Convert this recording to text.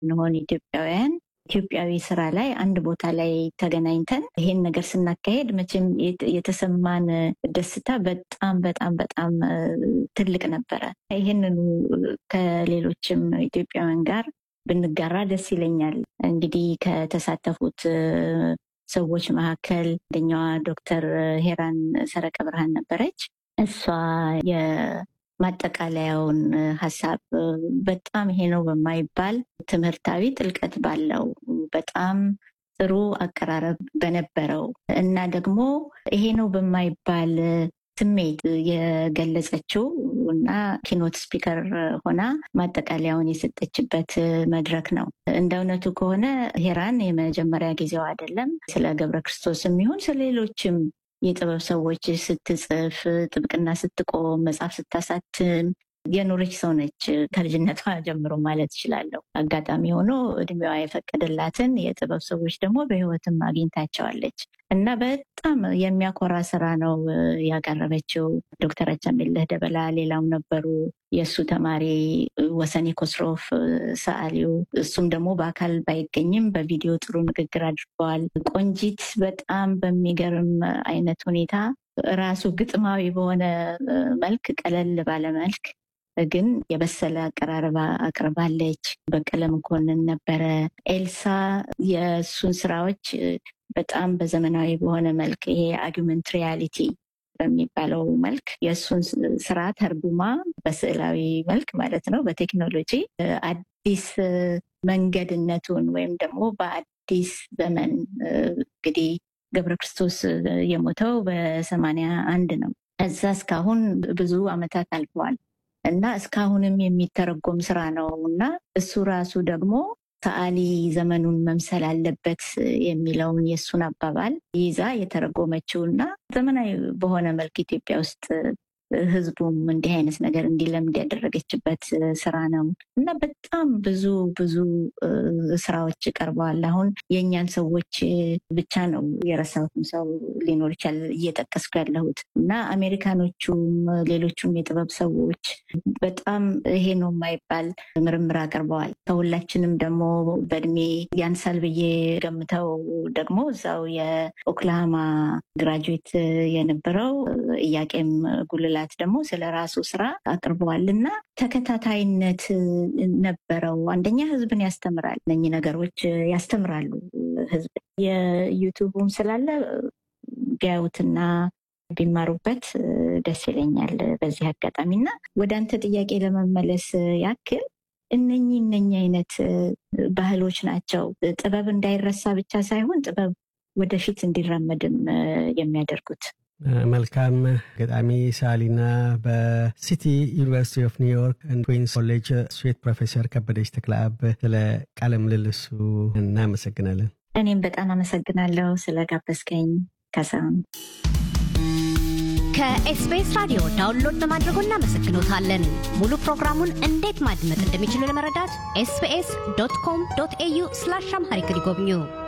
እንሆን ኢትዮጵያውያን ኢትዮጵያዊ ስራ ላይ አንድ ቦታ ላይ ተገናኝተን ይሄን ነገር ስናካሄድ መቼም የተሰማን ደስታ በጣም በጣም በጣም ትልቅ ነበረ። ይህንኑ ከሌሎችም ኢትዮጵያውያን ጋር ብንጋራ ደስ ይለኛል። እንግዲህ ከተሳተፉት ሰዎች መካከል አንደኛዋ ዶክተር ሄራን ሰረቀ ብርሃን ነበረች። እሷ የማጠቃለያውን ሀሳብ በጣም ይሄ ነው በማይባል ትምህርታዊ ጥልቀት ባለው በጣም ጥሩ አቀራረብ በነበረው እና ደግሞ ይሄ ነው በማይባል ስሜት የገለጸችው እና ኪኖት ስፒከር ሆና ማጠቃለያውን የሰጠችበት መድረክ ነው። እንደ እውነቱ ከሆነ ሄራን የመጀመሪያ ጊዜው አይደለም። ስለ ገብረ ክርስቶስ የሚሆን ስለ ሌሎችም የጥበብ ሰዎች ስትጽፍ፣ ጥብቅና ስትቆም፣ መጽሐፍ ስታሳትም የኖረች ሰው ነች። ከልጅነቷ ጀምሮ ማለት እችላለሁ። አጋጣሚ ሆኖ እድሜዋ የፈቀደላትን የጥበብ ሰዎች ደግሞ በሕይወትም አግኝታቸዋለች እና በጣም የሚያኮራ ስራ ነው ያቀረበችው። ዶክተር አቻምየለህ ደበላ ሌላው ነበሩ። የእሱ ተማሪ ወሰኔ ኮስሮፍ ሰዓሊው፣ እሱም ደግሞ በአካል ባይገኝም በቪዲዮ ጥሩ ንግግር አድርገዋል። ቆንጂት በጣም በሚገርም አይነት ሁኔታ ራሱ ግጥማዊ በሆነ መልክ ቀለል ባለ መልክ ግን የበሰለ አቀራረብ አቅርባለች። በቀለ መኮንን ነበረ። ኤልሳ የእሱን ስራዎች በጣም በዘመናዊ በሆነ መልክ ይሄ አርጊመንት ሪያሊቲ በሚባለው መልክ የእሱን ስራ ተርጉማ በስዕላዊ መልክ ማለት ነው በቴክኖሎጂ አዲስ መንገድነቱን ወይም ደግሞ በአዲስ ዘመን እንግዲህ ገብረ ክርስቶስ የሞተው በሰማንያ አንድ ነው። እዛ እስካሁን ብዙ አመታት አልፈዋል እና እስካሁንም የሚተረጎም ስራ ነው እና እሱ ራሱ ደግሞ ሰዓሊ ዘመኑን መምሰል አለበት የሚለውን የእሱን አባባል ይዛ የተረጎመችው እና ዘመናዊ በሆነ መልክ ኢትዮጵያ ውስጥ ህዝቡም እንዲህ አይነት ነገር እንዲለምድ ያደረገችበት ስራ ነው እና በጣም ብዙ ብዙ ስራዎች ቀርበዋል። አሁን የእኛን ሰዎች ብቻ ነው የረሳሁትም ሰው ሊኖር ይችላል እየጠቀስኩ ያለሁት እና አሜሪካኖቹም ሌሎቹም የጥበብ ሰዎች በጣም ይሄ ነው የማይባል ምርምር አቅርበዋል። ከሁላችንም ደግሞ በእድሜ ያንሳል ብዬ ገምተው ደግሞ እዛው የኦክላሃማ ግራጁዌት የነበረው እያቄም ጉልላ ደግሞ ስለ ራሱ ስራ አቅርበዋል እና ተከታታይነት ነበረው። አንደኛ ህዝብን ያስተምራል። እነኚህ ነገሮች ያስተምራሉ ህዝብ የዩቱቡም ስላለ ቢያዩትና ቢማሩበት ደስ ይለኛል በዚህ አጋጣሚ እና ወደ አንተ ጥያቄ ለመመለስ ያክል እነኚህ እነኚህ አይነት ባህሎች ናቸው ጥበብ እንዳይረሳ ብቻ ሳይሆን ጥበብ ወደፊት እንዲራመድም የሚያደርጉት። መልካም ገጣሚ ሳሊና በሲቲ ዩኒቨርሲቲ ኦፍ ኒውዮርክ ኩዊንስ ኮሌጅ ስዌት ፕሮፌሰር ከበደች ተክለአብ ስለ ቃለ ምልልሱ እናመሰግናለን። እኔም በጣም አመሰግናለሁ ስለጋበዝከኝ ከሰም ከኤስቢኤስ ራዲዮ ዳውንሎድ በማድረጎ እናመሰግኖታለን። ሙሉ ፕሮግራሙን እንዴት ማድመጥ እንደሚችሉ ለመረዳት ኤስቢኤስ ዶት ኮም ዶት ኤዩ ስላሽ አምሃሪክ ይጎብኙ።